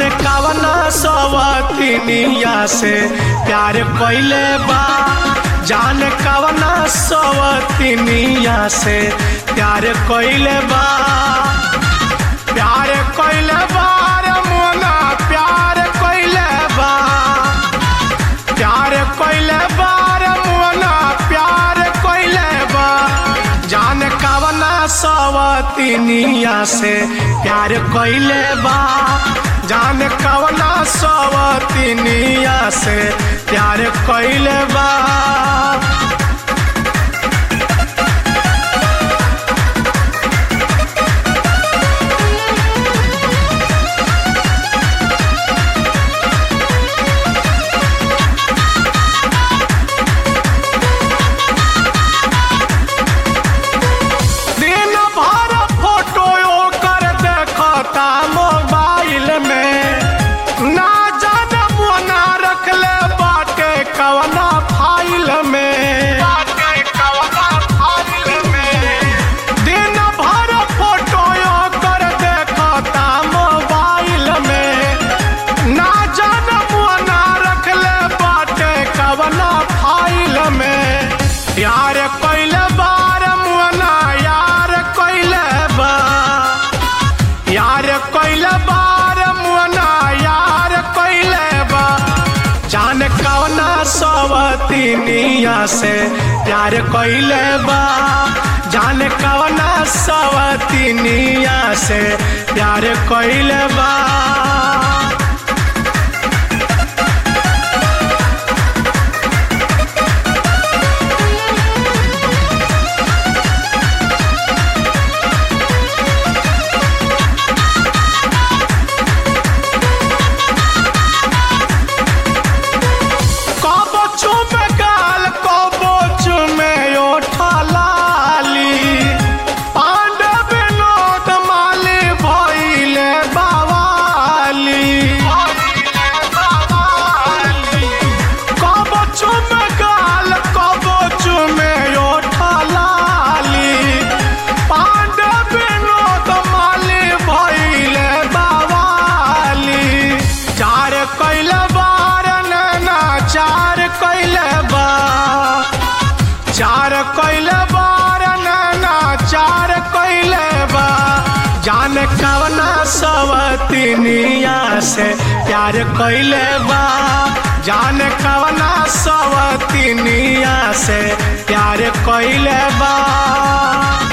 कवना सवतिनिया से प्यार कइले बा जान कवना सवतिनिया से प्यार कइले बा प्यार कइले बा रे मोना प्यार कइले बा प्यार कइले बा रे मोना प्यार कइले बा जान कवना सवतिनिया से प्यार कइले बा जान कवना सवतिनिया से प्यार कइले बा दिन भर फोटो ओकर देखता मोबाइल में ना जाने मोना रखले बाटे कवना फाइल में दिन भर फोटो ओकर देखता मोबाइल में ना जाने मोना रखले बाटे कवना फाइल में यार कइले बार मुअना यार कइले बा यार कइले बार मुअना यार कइले बा जान कवना सवतिनिया से प्यार कइले बा जान कवना सवतिनिया से प्यार कइले बा कबो चुमे गाल कबो चुमे ओठा लाली पांडे विनोद माली भइले बावाली कबो चुमे गाल कबो चुमे ओठा लाली पांडे विनोद माली भइले बावाली चार कइले बार नैना चार कइले बा चार कइले बार नैना चार कइले बा जान कवना सवतिनिया से प्यार कइले बा जान कवना सवतिनिया से प्यार कइले बा